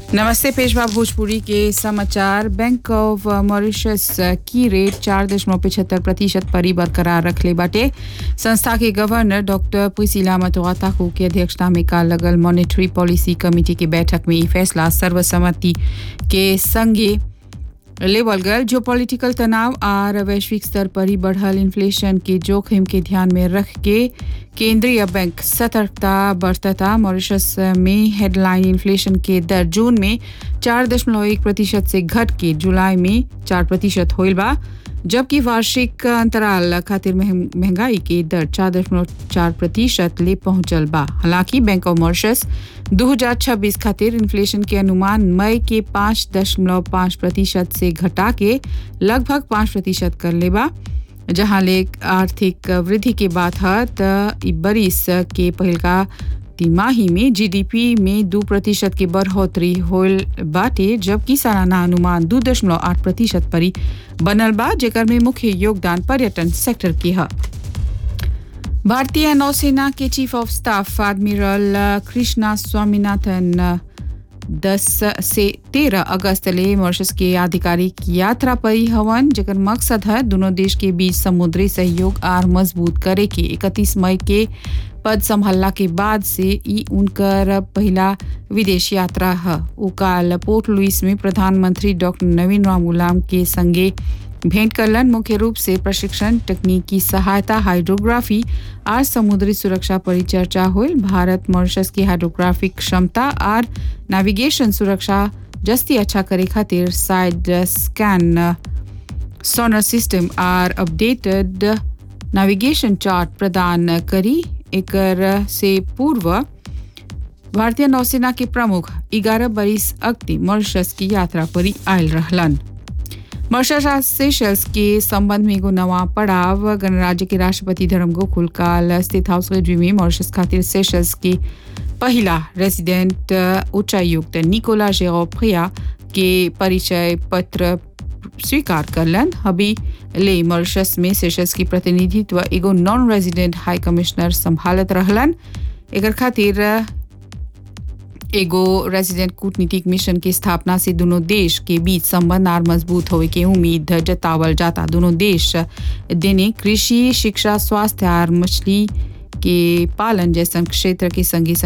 नमस्ते पेशवा भोजपुरी के समाचार बैंक ऑफ मॉरिशस की रेट चार दशमलव पिछहत्तर प्रतिशत पर ही बरकरार रखले बाटे संस्था के गवर्नर डॉक्टर पुसिला मतवाताकू की अध्यक्षता में काल लगल मॉनेटरी पॉलिसी कमेटी की बैठक में ई फैसला सर्वसम्मति के संगे लेवल गल जो पॉलिटिकल तनाव आर वैश्विक स्तर पर ही बढ़ल इन्फ्लेशन के जोखिम के ध्यान में रख के केंद्रीय बैंक सतर्कता बरतता मॉरिशस में हेडलाइन इन्फ्लेशन के दर जून में चार दशमलव एक प्रतिशत से घट के जुलाई में चार प्रतिशत होइल बा जबकि वार्षिक अंतराल खातिर महं- महंगाई के दर चार दशमलव चार प्रतिशत ले पहुंचल बा हालांकि बैंक ऑफ मॉरिशस 2026 खातिर इन्फ्लेशन के अनुमान मई के पाँच दशमलव पाँच प्रतिशत से घटा के लगभग पाँच प्रतिशत कर ले बा जहां ले आर्थिक वृद्धि के बात है त इ बरिस के पहिलका तिमाही में जीडीपी में दो प्रतिशत की बढ़ोतरी होल बाटे जबकि सालाना अनुमान दो दशमलव आठ प्रतिशत पर ही बनल बा जेकर में मुख्य योगदान पर्यटन सेक्टर के है भारतीय नौसेना के chief of staff admiral Krishna Swaminathan दस से तेरह अगस्त ले मॉरिशस के आधिकारिक यात्रा पर ही हवन जेकर मकसद है दोनों देश के बीच समुद्री सहयोग आर मजबूत करे के इकतीस मई के पद संभालला के बाद से ई उनकर पहला विदेश यात्रा है उ काल पोर्ट लुइस में प्रधानमंत्री डॉक्टर नवीन राम गुलाम के संगे भेंट करलन मुख्य रूप से प्रशिक्षण तकनीकी सहायता हाइड्रोग्राफी आर समुद्री सुरक्षा पर चर्चा हुई भारत मॉरिशस की हाइड्रोग्राफिक क्षमता आर नेविगेशन सुरक्षा जस्ती अच्छा करे खातिर साइड स्कैन सोनर सिस्टम आर अपडेटेड नेविगेशन चार्ट प्रदान करी एकर से पूर्व भारतीय नौसेना के प्रमुख ग्यारह बरिस अगति मॉरिशस की यात्रा पर ही आयल रहलन मॉरिशस और सेशल्स के संबंध में एगो नवा पड़ाव गणराज्य के राष्ट्रपति धर्म गोकुल काल स्थित हाउस रेड्री में मॉरिशस खातिर सेशल्स के पहिला रेसिडेंट उच्चायुक्त निकोला जेरोप्रिया के परिचय पत्र स्वीकार करलन अभी ले मॉरिशस में सेशल्स की प्रतिनिधित्व एगो नॉन रेजिडेंट हाई कमिश्नर संभालत रहलन एकर खातिर एगो रेजिडेंट कूटनीतिक मिशन की स्थापना से दोनों देश के बीच संबंध और मजबूत होवे के उम्मीद जतावल जाता दोनों देश देने कृषि शिक्षा स्वास्थ्य और मछली के पालन जैसन क्षेत्र के संगी